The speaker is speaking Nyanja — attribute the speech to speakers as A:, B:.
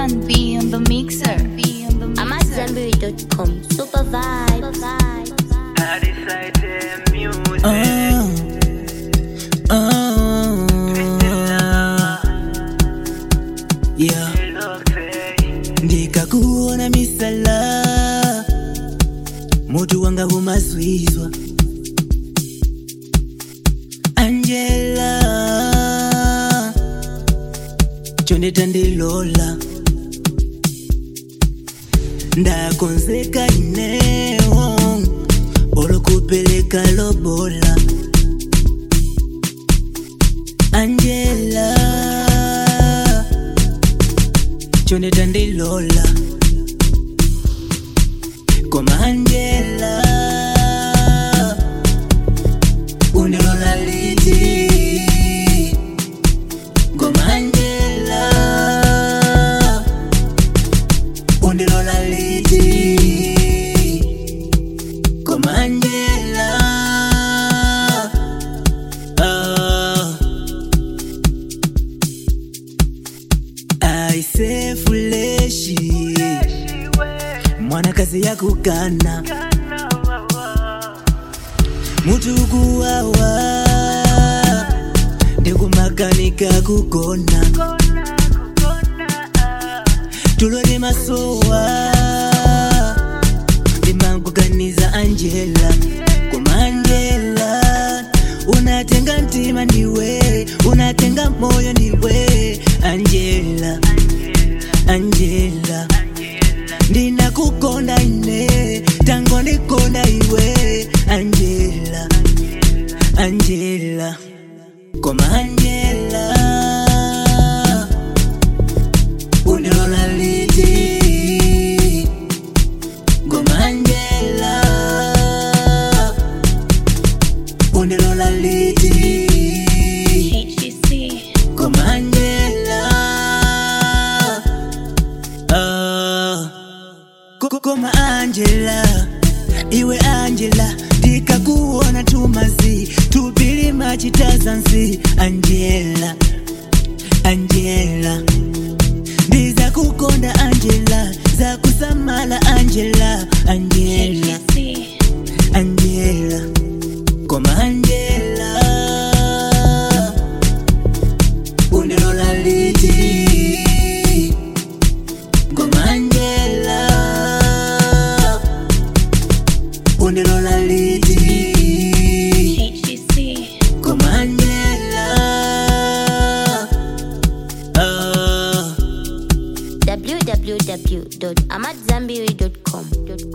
A: Plan B on the mixer. B on the mixer.
B: I'm at Zenberry.com. Super vibe.
C: I decided music.
D: Oh, oh, yeah. ndikakuona misala mutu wanga humazwizwa angela chondeta ndilola ndakonzeka ineo olokupeleka lobola angela chondeta ndilola koma angela undilola liti koma angela undilola liti koma angela ah. aise fuleshi mwanakazi yakukana mutu kuwawa ndikumakanika kugona tulole masowa ndimankuganiza angela koma angela unatenga mtima ndiwe unatenga moyo ndiwe angela angela ndinakukonda ine tango ndikonda iwe angela angela koma angela undilola liti koma angela undilola liti
A: HGC.
D: koma angela ah. Ko- koma angela iwe angela ndikakuona tumazi tupili machitazansi angela angela ndiza kukonda angela za kusamala angela angela
A: HGC.
D: angela koma angela undilola liti koma angela undilola liti
A: HGC.
D: koma angela ah.
B: www.amatzambiri.com.